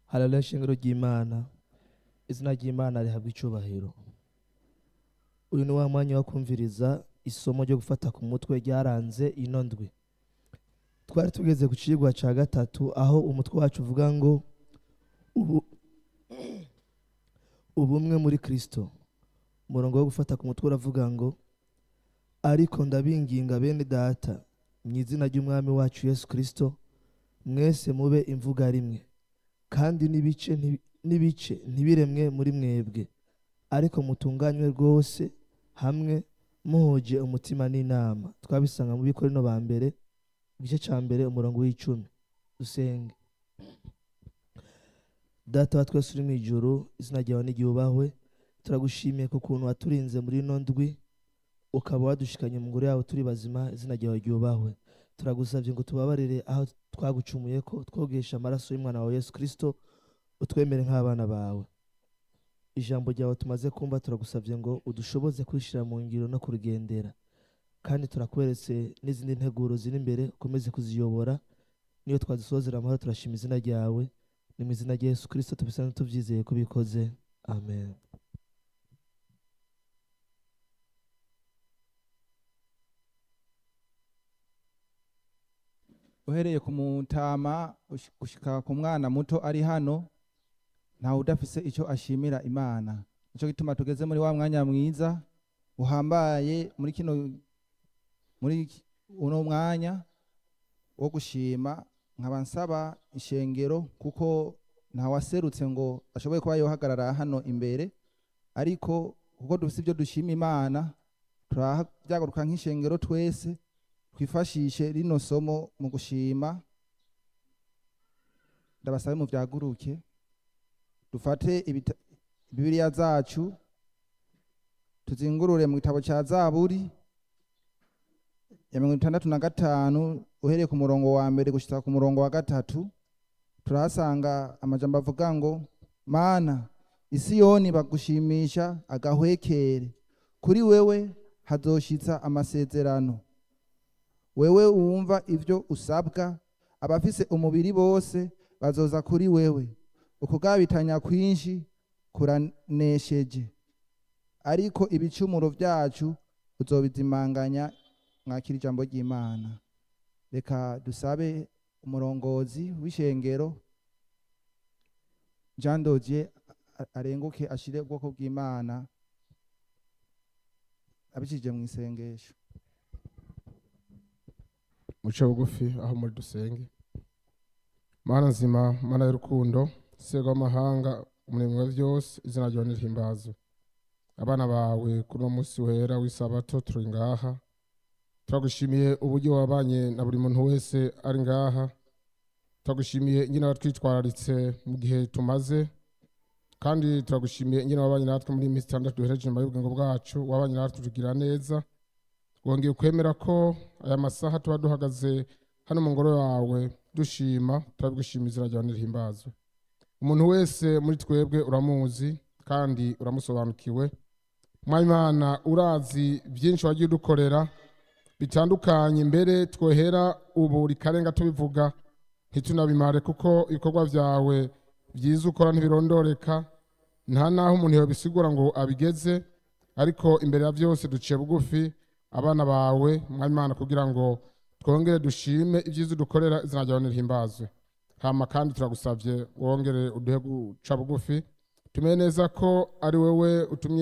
haleluya shingiro ry'imana izina ry'imana rihabwa icubahiro uyu ni wa mwanya wo kumviriza isomo ryo gufata ku mutwe ryaranze ino ndwi twari tugeze ku cigwa ca gatatu aho umutwe wacu uvuga ngo ubu ubumwe muri kristo umurongo wo gufata ku mutwe uravuga ngo ariko ndabinginga bene data mu izina ry'umwami wacu yesu kristo mwese mube imvuga rimwe kandi n'ibice nti- n'ibice ntibiremwe muri mwebwe ariko mutunganywe rwose hamwe muhuje umutima n'inama twabisanga mu bikorino ba mbere igice ca mbere umurongo w'icumi dusenge data wa twese uri mu ijuru izina ryawe n'iryubahwe turagushimiye ku kuntu waturinze muri ino ndwi ukaba wadushikanye mu ngoro yawe turi bazima izina ryawe ryubahwe turagusabye ngo tubabarire aho twagucumuye ko twogesha amaraso y'umwana wawe yesu kristo utwemere nk'abana bawe ijambo ryawe tumaze kumva turagusabye ngo udushoboze kwishira mu ngiro no kurigendera kandi turakweretse n'izindi nteguro ziri imbere ukomeze kuziyobora niyo twazisozera amahoro turashima izina ryawe ni mu izina rya yesu kristo tubisane tubyizeye ko bikoze amen uhereye ku mutama ush- gushika ku mwana muto ari hano ntawe udafise icyo ashimira imana nicyo gituma tugeze muri wa mwanya mwiza uhambaye muri kino muri ki- uno mwanya wo gushima nkaba nsaba ishengero kuko ntawaserutse ngo ashoboye kuba yohagarara hano imbere ariko kuko dufise ibyo dushima imana turabyaguruka nk'ishengero twese twifashishe rino somo mu gushima ndabasabe mu byaguruke dufate ibita- bibiliya zacu tuzingurure mu gitabo cya zaburi ya mirongo itandatu na gatanu uhereye ku murongo wa mbere gushika ku murongo wa gatatu turahasanga amajambo avuga ngo mana isiyoni bagushimisha agahwekere kuri wewe hazoshitsa amasezerano wewe wumva ibyo usabwa abafise umubiri bose bazoza kuri wewe ukugabitanya kwinshi kuranesheje ariko ibicumuro byacu uzobizimanganya mwakira ijambo ry'imana reka dusabe umurongozi w'ishengero jean dodier a- arenguke ashire ubwoko bw'imana abicishije mu isengesho muce bugufi aho muri dusenge mana nzima mana y'urukundo sego w'amahanga umurimo wa byose izina ryawe nirihimbazwe abana bawe kuri uno munsi wera w'isabato turi ngaha turagushimiye uburyo wabanye na buri muntu wese ari ngaha turagushimiye ingene watwitwararitse mu gihe tumaze kandi turagushimiye ingene wabanye natwe muri iyi minsi itandatu duhereje nyuma y'ubugingo bwacu wabanye natwe tugira neza wongeye kwemera ko aya masaha tuba duhagaze hano mu ngoro yawe dushima turabigushima izina ryawe nirihimbazwe umuntu wese muri twebwe uramuzi kandi uramusobanukiwe mwayimana urazi byinshi wagiye udukorera bitandukanye mbere twohera ubu rikarenga tubivuga ntitunabimare kuko ibikorwa byawe byiza ukora ntibirondoreka nta n'aho umuntu yabisigura ngo abigeze ariko imbere ya byose duciye bugufi abana bawe mwayimana kugira ngo twongere dushime ibyiza udukorera izina ryawe nirihimbazwe hama kandi turagusabye wongere uduhe guca bugufi tumenye neza ko ari wowe utumye